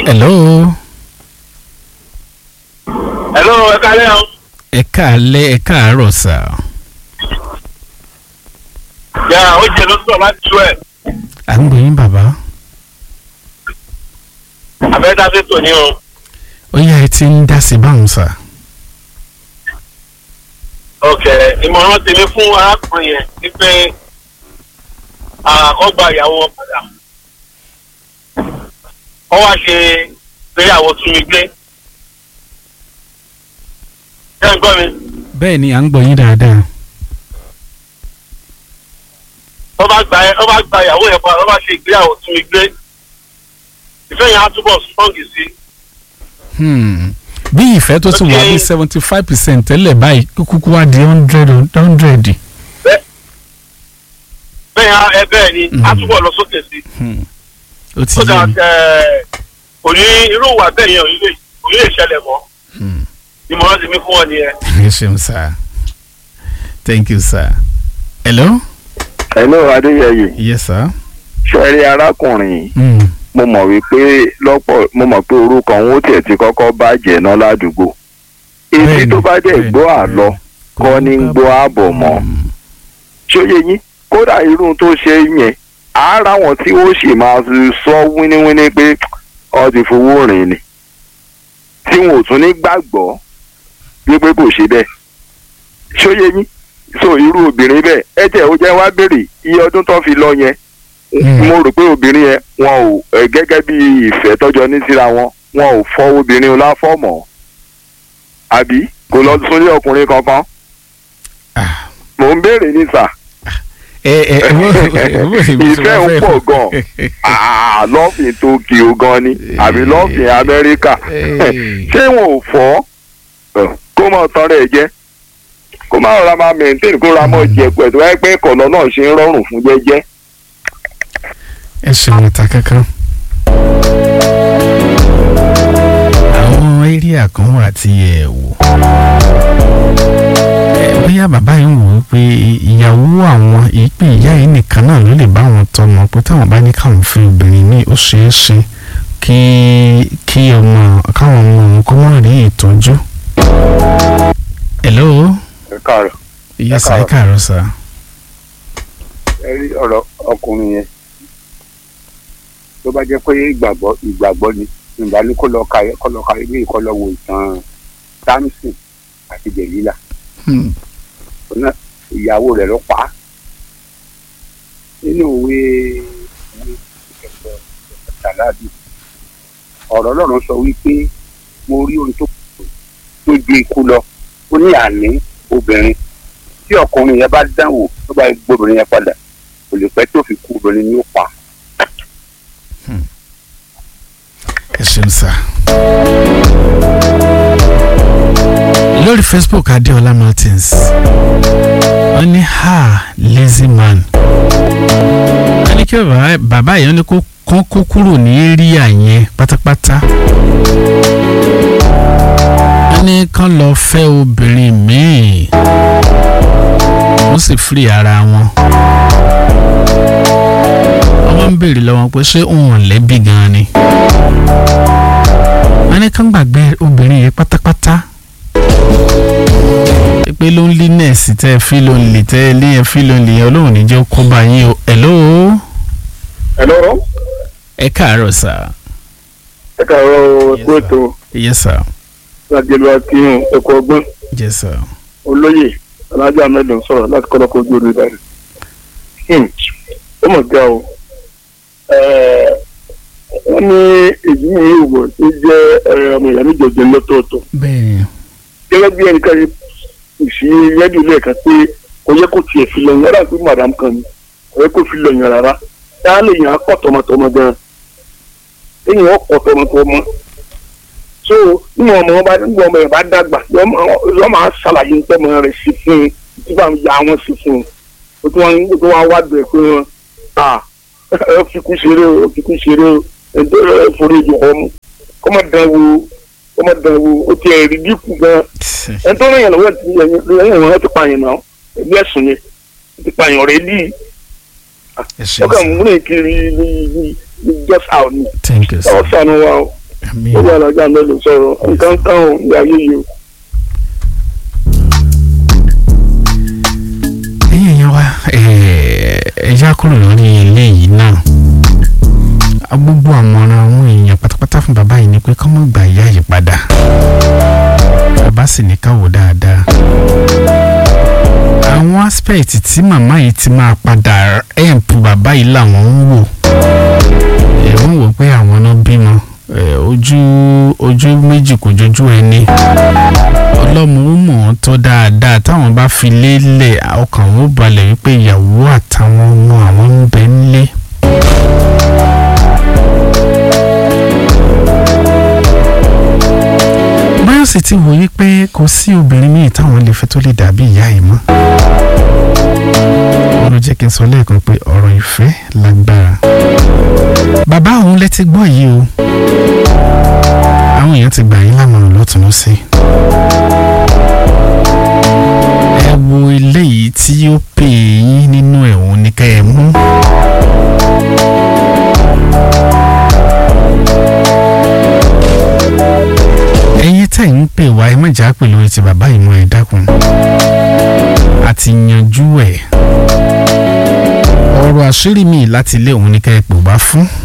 hello hello ẹ kálẹ́ o. ẹ káalẹ́ ẹ káàárọ̀ sà yà ó jẹ ló sọ láti tú ẹ. à ń gbóyún bàbá abẹ́dá sí tòní o. ó yá ẹ ti ń dá sí báwọn sà ok ìmọ̀ràn tèmi fún arákùnrin yẹn ni pé àkọ́gbà ìyàwó wọn padà. wọ́n wá ṣe ìgbéyàwó tún mi gbé. ṣé ẹ gbọ́ mi? bẹ́ẹ̀ ni à ń gbóyún dáadáa wọ́n bá gba wọ́n bá gba ìyàwó yẹn padà wọ́n bá ṣe ìgbéyàwó tún mi gbé. ìfẹ́ yẹn á túbọ̀ strong sí i. Hmm. bí ìfẹ́ tó ti wà Okay. ní seventy five percent tẹ́lẹ̀ báyìí kúkú wá di hundred hundred bẹ́ẹ̀ yẹn á- ẹ bẹ́ẹ̀ ni á Mhm. túbọ̀ lọ sókè sí i. ó ti so yé that mi ẹ, kò ní irú ìwà bẹ́ẹ̀ yẹn ò ní lè- kò ní lè ṣẹlẹ̀ mọ́ Hmm. ìmọ̀ràn tèmi fún ọ nìyẹn. ẹ ṣeun sà thank you sir hello hello adéyẹyẹ yes sir ṣẹ́rí arákùnrin Hmm. mo mọ̀ wípé lọ́pọ̀ mo mọ̀ pé orúkọ òun ó tiẹ̀ ti kọ́kọ́ bàjẹ́ náà ládùúgbò etí Bẹ́ẹ̀ni, tó bá dẹ̀ bẹ́ẹ̀ni, gbọ́ àlọ kọ́ ní ń gbọ́ ààbọ̀ mọ́ Hmm. ṣóyè yín kódà irú tó ṣe yẹn ara wọn tí ó sì máa sọ wíníwíní pé ọ ti fowó rìn ni tí wọn ò tún ní gbàgbọ́ wípé kò ṣe bẹ́ẹ̀ ṣóyè yín so irú obìnrin bẹ́ẹ̀ ẹ jẹ́ ó jẹ́ wá béèrè iye ọdún tó fi lọ yẹn Mm. mo rò pé obìnrin yẹn wọn ò ẹ, gẹ́gẹ́ bí ìfẹ́ tọ́jọ́ ní síra wọn wọn ò fọ́ obìnrin láfọ̀mọ́ àbí kò lọ súnlé ọkùnrin kankan Ah. mò ń béèrè ní sà ẹ ẹ ẹ wo ẹ wo ìbí tí ìfẹ́ wọ́n ń fẹ́ pọ̀ gan Ah, lọ́ọ̀fìn Tokyo gan ni àbí lọ́ọ̀fìn Amẹ́ríkà Hey. ṣé wọn ò fọ́ Ẹ, kó mọ̀ tán rẹ̀ jẹ́ kó má rọra máa maintain kó ra mọ́ jẹ pẹ̀lú ẹgbẹ́ ìkọ̀nà náà ṣe ń rọrùn fún jẹ́jẹ́. ẹ ṣeun ta kankan. àwọn area kan wà tí ẹ wò. ẹ bóyá bàbá yìí ń wò ó pé ìyàwó àwọn ìpè ìyá yìí nìkan náà ló lè bá wọn tọmọ pé táwọn bá ní káwọn fi obìnrin ní ó ṣeé ṣe kí kí ọmọ káwọn ọmọ òun kó má rí ìtọ́jú. hello ẹ káàárọ̀ yes ẹ káàárọ̀ sir. ẹ rí ọ̀rọ̀ ọkùnrin yẹn tó bá jẹ́ pé ìgbàgbọ́ ìgbàgbọ́ ni ìgbà ní kó lọ ka kó lọ ka ilé ìkọ́ lọ wo ìtàn Samson àti Dèlílà Hmm. ọ̀nà ìyàwó rẹ̀ ló pa á nínú òwe òwe ìkẹ̀kọ̀ tàlàbí ọ̀rọ̀ Ọlọ́run sọ wípé mo rí ohun tó tó ju ikú lọ ó ní àní obìnrin tí ọkùnrin yẹn bá dánwò tó bá gbóbìnrin yẹn padà kò lè pẹ́ tó fi kú obìnrin ní ó pa. ẹ ṣeun sá. lórí facebook adéọlá martins wọ́n ní ha lazy man wọ́n ní kí bàbá bàbá yẹn ní kó kán kó kúrò ní éríà yẹn pátápátá wọ́n ní kán lọ fẹ́ obìnrin míì wọ́n sì firi ara wọn wọ́n ń béèrè lọ́wọ́ pé ṣé òun ò lẹ́bi gan-an ni wọ́n ní kán gbàgbé obìnrin yìí pátápátá pé loneliness tẹ́ ẹ fi lonely tẹ́ ẹ lé ẹ fi lonely yẹn ọlọ́run níjẹ́ ó kó bá yín o hello hello ẹ káàárọ̀ sà ẹ káàárọ̀ Yes, kó sir. ètò yes sir lájẹlú akíyàn ẹ̀kọ́ ọgbọ́n yes sir olóyè alájà mẹ́lẹ̀ ń sọ̀rọ̀ láti kọ́lọ́kọ́ ojú omi báyìí. ó mọ̀ gá o wọ́n ní èyí ní ìwọ̀ tó jẹ́ eh, ọmọ ìyá méjèèjì lọ́tọ̀ọ̀tọ̀ bẹ́ẹ̀ gẹ́gẹ́ bí ẹnìkan yìí kò sí rẹ́díò lẹ́ẹ̀kan pé kò yẹ kó tiẹ̀ fi lọ yàrá pé madam kan ni kò yẹ kó fi lọ yàn rárá táà lè yàn á kọ́ tọmọtọmọ gan-an èyàn ó kọ́ tọmọtọmọ so níwọ̀n ọmọ wọn bá níwọ̀n ọmọ yẹn bá dàgbà yọ máa ṣàlàyé nípa ọmọ rẹ̀ sí fún un tí bá ń ya wọn sí fún un ó tún wọn ó tún wọn wá bẹ̀ pé wọn à ẹ fi kú ṣeré o ẹ fi kú ṣeré o ẹ tó ẹ forí ìjọ ọmú kọ́mọ dán wo kọ́mọ dán wo ó ti ẹ̀ rí dínkù gan ẹni tó rìn yẹn lọ́wọ́ ti yẹn wọn ti pààyàn náà ẹgbẹ́ ẹ̀sùn yẹn ti pààyàn rẹ̀ lì ẹ ṣeun ọkàn sà múlẹ̀ kiri ní ní ní just out ni thank you ọ̀ sir sànù wa o àmín. ó wà lájà mẹ́lò sọ̀rọ̀ nǹkan táwọn ní ayé yìí o. ẹ̀yin èèyàn wa ẹ̀yà kúrò lórí eléyìí náà gbogbo àmọ̀ràn àwọn èèyàn pátápátá fún bàbá yìí ni pé kọ́ mọ̀ gbà ìyá yìí padà bàbá sì ní káwọ́ dáadáa àwọn aspect tí màmá yìí ti máa padà help bàbá yìí làwọn ń wò ẹ̀ wọ́n wò pé àwọn náà bímọ ẹ̀, ojú ojú méjì kò jojú ẹni ọlọ́mọ ó mọ̀ ọ́n tó dáadáa táwọn bá fi lélẹ̀ ọkàn wọn ó balẹ̀ wípé ìyàwó àtàwọn ọmọ àwọn ń bẹ nílé. báyọ̀ sì ti wòye pé kò sí obìnrin míì táwọn lè fẹ́ tó lè dàbí ìyá yìí mọ́. wọ́n ló jẹ́ kí n sọ lẹ́ẹ̀kan pé ọ̀rọ̀ ìfẹ́ lágbára. bàbá òun lẹ ti gbọ́ yìí o àwọn èèyàn ti gbà yín lámọ̀ràn lọ́tún lọ́sẹ̀. ẹ wo eléyìí tí ó pè yín nínú ẹ̀wọ̀n ní ká ẹ mú. ẹ̀yin tẹ̀ ń pè wá ẹ mọ̀jà pè lórí ti bàbá ìmọ̀ ẹ̀ dákun. àti yanjú ẹ̀. ọ̀rọ̀ àṣírí mi láti ilé òun ní ká ẹ pè wá fún.